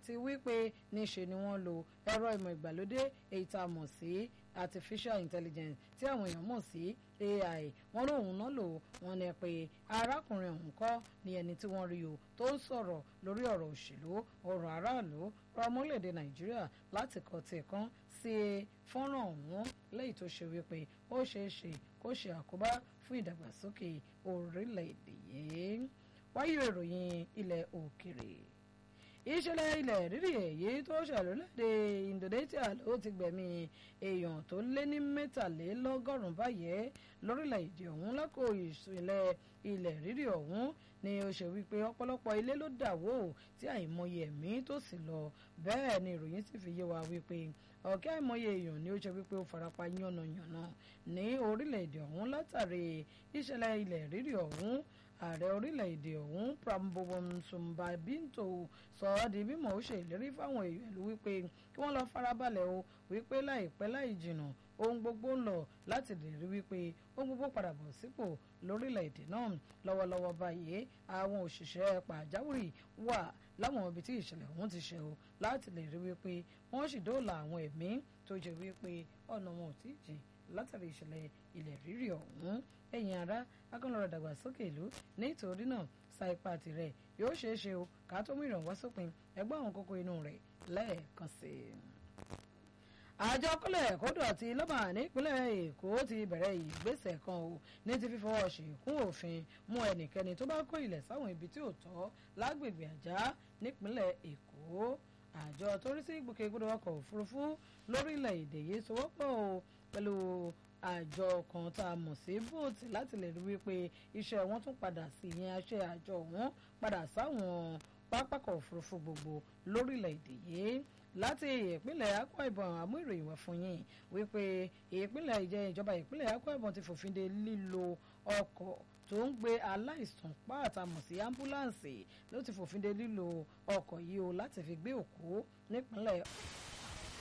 àti wípé níṣe ni wọ́n lo ẹ̀rọ ìmọ̀ ìgbàlódé èyí tá a mọ̀ sí artificial intelligence tí àwọn èèyàn mọ̀ sí ai wọ́n lóun náà lò wọ́n ní pé arákùnrin ọ̀hún kọ́ ni ẹni tí wọ́n rí o tó ń sọ̀rọ̀ lórí ọ̀rọ̀ òṣèlú ọ̀rọ̀ aráàlú rọ ọmọlẹ́dẹ̀ nàìjíríà láti kọ́ tiẹ̀ kan sí fọ́nrán ọ̀hún lẹ́yìn tó ṣe wípé ó ṣeé ṣe kó ṣe àkóbá fún ìdàgbàsókè orílẹ̀-èdè yìí wáyé ìròyìn ilẹ̀ òkèrè ìṣẹ̀lẹ̀ ilẹ̀ rírì èyí tó ṣẹlẹ̀ lóde Indonesia ló ti gbẹ̀mí èèyàn tó lé ní mẹ́tàlélọ́gọ́rùn-ún báyìí lórílẹ̀‐èdè ọ̀hún lákò ìṣẹ̀lẹ̀ ilẹ̀ rírì ọ̀hún ni ó ṣe wípé ọ̀pọ̀lọpọ̀ ilé ló dà wó tí àìmọye ẹ̀mí tó sì lọ bẹ́ẹ̀ ni ìròyìn sì fi yé wa wípé ọ̀kẹ́ àìmọye èèyàn ni ó ṣe wípé ó farapa yánnayànna ní orílẹ̀‐èdè ọ̀hún látàrí ìṣẹ̀lẹ̀ ilẹ̀ rírì ọ̀hún ààrẹ orílẹ̀-èdè ọ̀hún Prabowo Subianto sọ ọ́ di mímọ̀ ó ṣe ìlérí fáwọn èèyàn ìlú wípé kí wọ́n lọ farabalẹ̀ o wípé láìpẹ́ láì jìnnà ohun gbogbo ń lọ láti lè rí wípé ohun gbogbo padà bọ̀ sípò lórílẹ̀-èdè náà lọ́wọ́lọ́wọ́ báyìí àwọn òṣìṣẹ́ pàjáwìrì wà láwọn ibi tí ìṣẹ̀lẹ̀ ọ̀hún ti ṣe o láti lè rí wípé wọ́n sì dóòlà àwọn ẹ̀mí tó jẹ́ wípé ọ̀nà wọn ò tí ì jìn látàrí ìṣẹ̀lẹ̀ ilẹ̀ rírì ọ̀hún ẹ̀yin ará akọ́nlọ́rọ̀ dàgbàsókè ìlú nítorí náà sa ipá tirẹ̀ yóò ṣeé ṣe o ká tó mú ìrànwọ́ sópin ẹgbẹ́ àwọn kókó inú rẹ̀ lẹ́ẹ̀kan sí i. àjọ kọ́lẹ̀ kódò àti lọ́mà nípínlẹ̀ èkó ti bẹ̀rẹ̀ ìgbésẹ̀ kan o ní ti fífọwọ́ ṣìkún òfin mú ẹnikẹ́ni tó bá kó ilẹ̀ sáwọn ibi tí ò tọ́ lágbègbè àjá nípínlẹ̀ èkó àjọ tó rí sí ìgbòkègbodò ọkọ̀ òfurufú lórílẹ̀‐èdè yìí sowọ́pọ̀ o pẹ̀lú àjọ kan tá a mọ̀ sí bóòtù láti lè rí wípé iṣẹ́ wọn tún padà sí ìyẹn aṣẹ́ àjọ wọn padà sáwọn pápákọ̀ òfurufú gbogbo lórílẹ̀‐èdè yìí láti ìpínlẹ̀ Akwa Ibom àmú ìròyìn wá fún yín wípé ìpínlẹ̀ ìjẹ ìjọba ìpínlẹ̀ Akwa Ibom ti fòfin de lílo ọkọ̀ tó ń gbé aláìsàn pàtà mọ̀ sí ambulance ló ti fòfin de lílo ọkọ̀ yìí o láti fi gbé òkú nípínlẹ̀